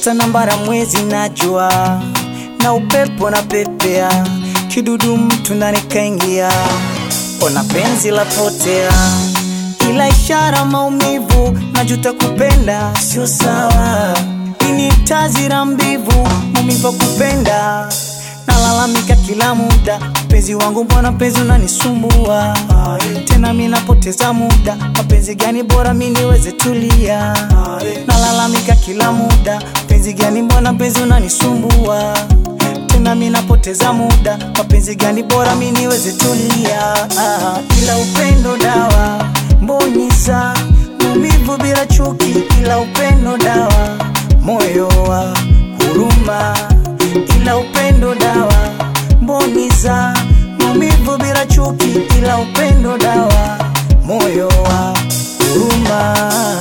nyota na mbara mwezi najua na upepo na pepea kidudu mtu ndani kaingia ona penzi la potea ila ishara maumivu najuta kupenda sio sawa ini tazira mbivu maumivu kupenda nalalamika kila muda mpenzi wangu mbona mpenzi unanisumbua tena mi napoteza muda mapenzi gani bora mi niweze tulia nalalamika kila muda mpenzi gani mbona mpenzi unanisumbua tena mi napoteza muda mapenzi gani bora mi niweze tulia ila upendo dawa mbonyeza maumivu bila chuki ila upendo dawa moyo wa huruma ila upendo dawa mboniza maumivu bila chuki ila upendo dawa moyo wa huruma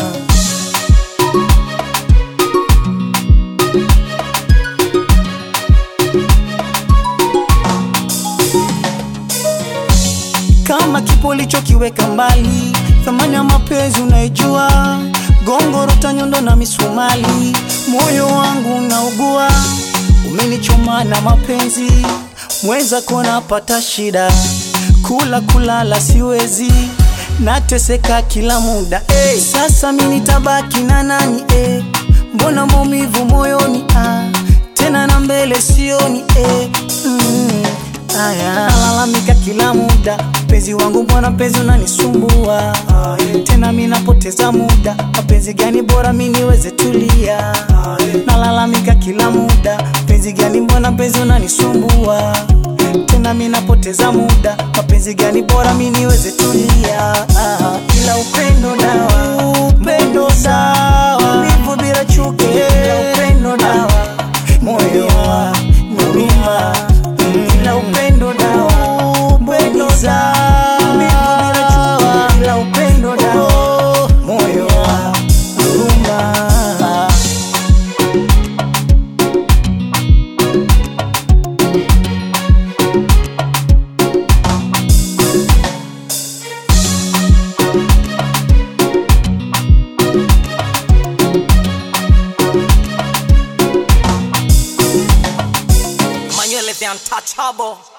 kama kipo ulichokiweka mbali thamani ya mapenzi unaijua gongoro tanyondo na misumali moyo wangu unaugua umenichoma na mapenzi mweza kuona pata shida kula kulala siwezi nateseka kila muda hey. sasa mi nitabaki na nani hey. mbona maumivu moyoni ah. tena na mbele sioni hey. mm. Aya, nalalamika kila muda mpenzi wangu mbona mpenzi unanisumbua tena mi napoteza muda mapenzi gani bora mi niweze tulia nalalamika kila muda mpenzi gani mbona mpenzi unanisumbua tena mi napoteza muda mapenzi gani bora mi niweze tulia ila upendo dawa upendo sawa vivu bila chuki ila upendo dawa moyo wa huruma ila upendo dawa upendo sawa bila chuki ila upendo dawa moyo wa huruma Manuel is the untouchable.